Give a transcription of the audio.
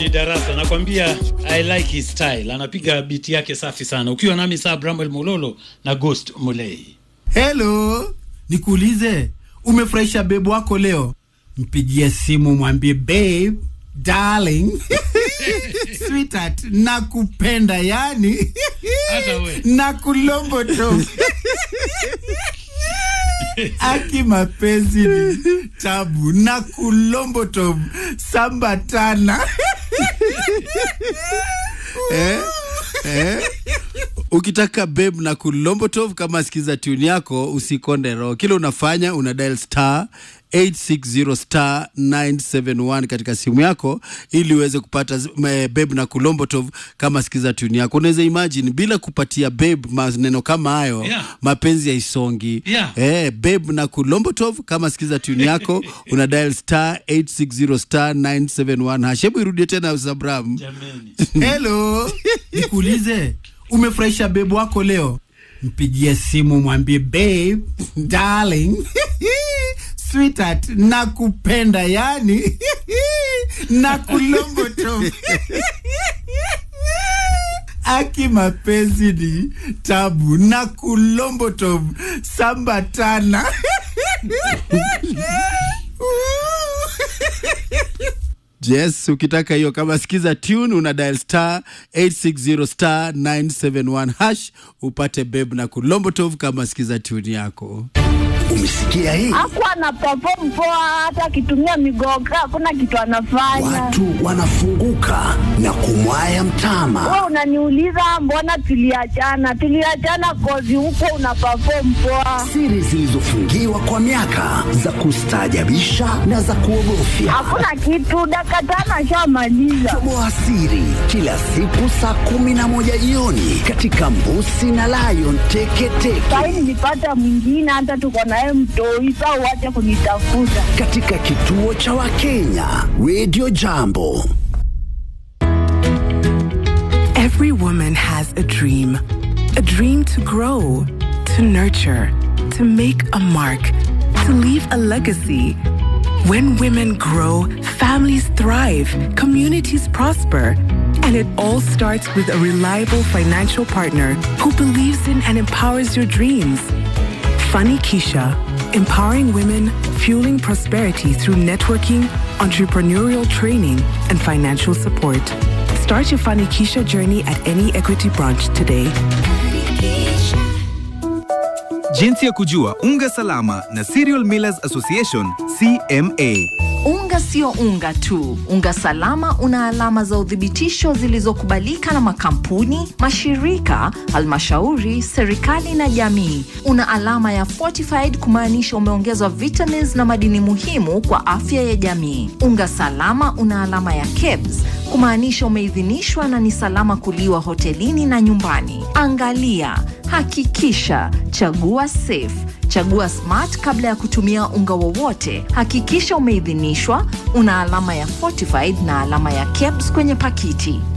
Ni darasa nakwambia, I like his style, anapiga biti yake safi sana. Ukiwa nami saa Bramwel Mulolo na Ghost Mulei. Hello, nikuulize, umefurahisha bebu wako leo? Mpigie simu mwambie babe, darling, sweetheart, nakupenda yani Hata we. nakulomboto aki mapenzi ni tabu na kulomboto sambatana eh? Eh? ukitaka beb na kulombotov kama sikiza tune yako usikonde roho kile unafanya una dial star 860 star 971 katika simu yako ili uweze kupata zi- me- beb na kulombotov kama sikiza tune yako unaweza imagine bila kupatia beb maneno kama hayo Yeah. mapenzi yaisongi Yeah. eh, beb na kulombotov kama sikiza tune yako una dial star 860 star 971 hash hebu irudie tena sabram Jameni. Hello, nikuulize, umefurahisha bebu wako leo? Mpigie simu mwambie babe, darling, sweetheart, nakupenda yani nakulomboto aki mapenzi ni tabu na kulomboto sambatana yes ukitaka hiyo kama sikiza tune una dial star 860 star 971 hash upate beb na kulombotov kama sikiza tune yako Umesikia hii? Hakuwa ana perform poa, hata akitumia migoga hakuna kitu anafanya. Watu wanafunguka na kumwaya mtama. Wewe unaniuliza mbona tuliachana? Tuliachana kozi huko una perform poa, Siri zilizofungiwa kwa miaka za kustaajabisha na za kuogofya. hakuna kitu. Dakika tano ashamaliza. Toboa siri kila siku saa kumi na moja jioni katika Mbusi na Lion Teketeke Sahi nilipata mwingine, hata tuko naye mtoi. Saa uache kunitafuta. katika kituo cha Wakenya Radio Jambo. Every woman has a dream. A dream to grow, to nurture, to make a mark, to leave a legacy. When women grow, families thrive, communities prosper. And it all starts with a reliable financial partner who believes in and empowers your dreams. Funny Keisha, empowering women, fueling prosperity through networking, entrepreneurial training, and financial support. Start your Funny Keisha journey at any Equity branch today. Jinsi ya kujua unga salama na Cereal Millers Association CMA. Unga sio unga tu. Unga salama una alama za uthibitisho zilizokubalika na makampuni, mashirika, halmashauri, serikali na jamii. Una alama ya fortified kumaanisha umeongezwa vitamins na madini muhimu kwa afya ya jamii. Unga salama una alama ya KEBS kumaanisha umeidhinishwa na ni salama kuliwa hotelini na nyumbani. Angalia, hakikisha, chagua safe Chagua Smart kabla ya kutumia unga wowote. Hakikisha umeidhinishwa, una alama ya fortified na alama ya KEBS kwenye pakiti.